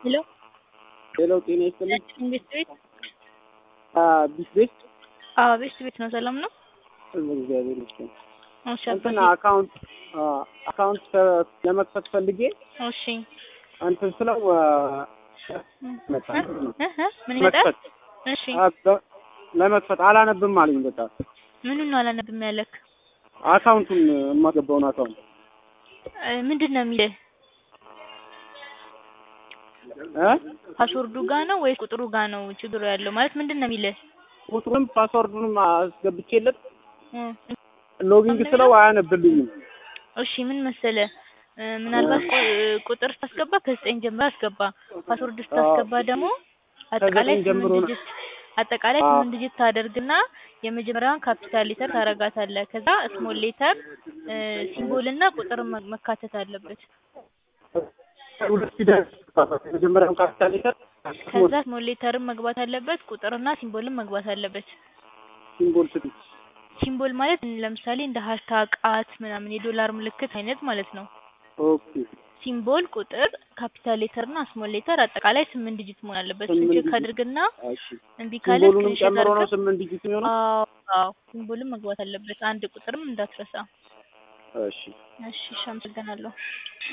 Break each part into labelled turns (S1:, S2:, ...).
S1: ሄሎ
S2: ሄሎ ጤና ይስጥልኝ።
S1: ቤት ቤት
S2: ቢስ ቤት
S1: አዎ ቤት ቤት ነው። ሰላም ነው?
S2: እግዚአብሔር ይመስገን።
S1: እሺ
S2: እንትን
S1: አባቴ።
S2: አካውንት አካውንት ለመክፈት ፈልጌ
S1: እሺ
S2: እንትን ስለው መጣ
S1: እ? እ? እ? ምን ይመጣል?
S2: መክፈት
S1: እሺ
S2: አ- በ- ለመክፈት አላነብም አለኝ። በቃ
S1: ምኑን ነው አላነብም ያለክ?
S2: አካውንቱን የማገባውን አካውንት
S1: እ፣ ምንድን ነው የሚልህ?
S2: እ
S1: ፓስወርዱ ጋ ነው ወይስ ቁጥሩ ጋ ነው ችግሩ ያለው? ማለት ምንድን ነው የሚልህ?
S2: ቁጥሩንም ፓስወርዱንም አስገብቼለት
S1: እ፣
S2: ሎጊንግ ስለው አያነብልኝም።
S1: እሺ ምን መሰለ እ፣ ምናልባት ቁ- ቁጥር ስታስገባ ከዘጠኝ ጀምሮ አስገባ። ፓስወርድ ስታስገባ ደግሞ አጠቃላይ
S2: ከዘጠኝ ጀምሮ
S1: ስምንት
S2: ነው።
S1: ዲጂት አጠቃላይ
S2: አዎ።
S1: ስምንት ዲጂት ታደርግና የመጀመሪያውን ካፒታል ሌተር ታረጋታለህ። ከዛ ስሞል ሌተር ሲምቦል እና ቁጥር መ- መካተት አለበት።
S2: ሁለት ፊደል የመጀመሪያውን ካፒታል ሌተር
S1: ከዛ ስሞል ሌተርም መግባት አለበት፣ ቁጥርና ሲምቦልም መግባት አለበት።
S2: ሲምቦል ስትል
S1: ሲምቦል ማለት ለምሳሌ እንደ ሃሽታግ ቃት ምናምን የዶላር ምልክት አይነት ማለት ነው።
S2: ኦኬ
S1: ሲምቦል፣ ቁጥር፣ ካፒታል ሌተር እና ስሞል ሌተር አጠቃላይ ስምንት ዲጂት መሆን አለበት። እሱን
S2: ስምንት
S1: ቼክ
S2: ዲጂት።
S1: አድርግና
S2: እሺ
S1: እምቢ ካለ
S2: ሲምቦሉንም
S1: ስክሪንሾት
S2: ጨምሮ ነው
S1: አድርገህ
S2: ስምንት ዲጂት የሚሆነው።
S1: አዎ አዎ ሲምቦልም መግባት አለበት። አንድ ቁጥርም እንዳትረሳ።
S2: እሺ
S1: እሺ እሺ፣ አመሰግናለሁ።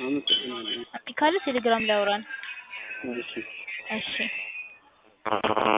S2: አመሰግናለሁ።
S1: እምቢ ካለ ቴሌግራም ላይ አውራን።
S2: እሺ
S1: እሺ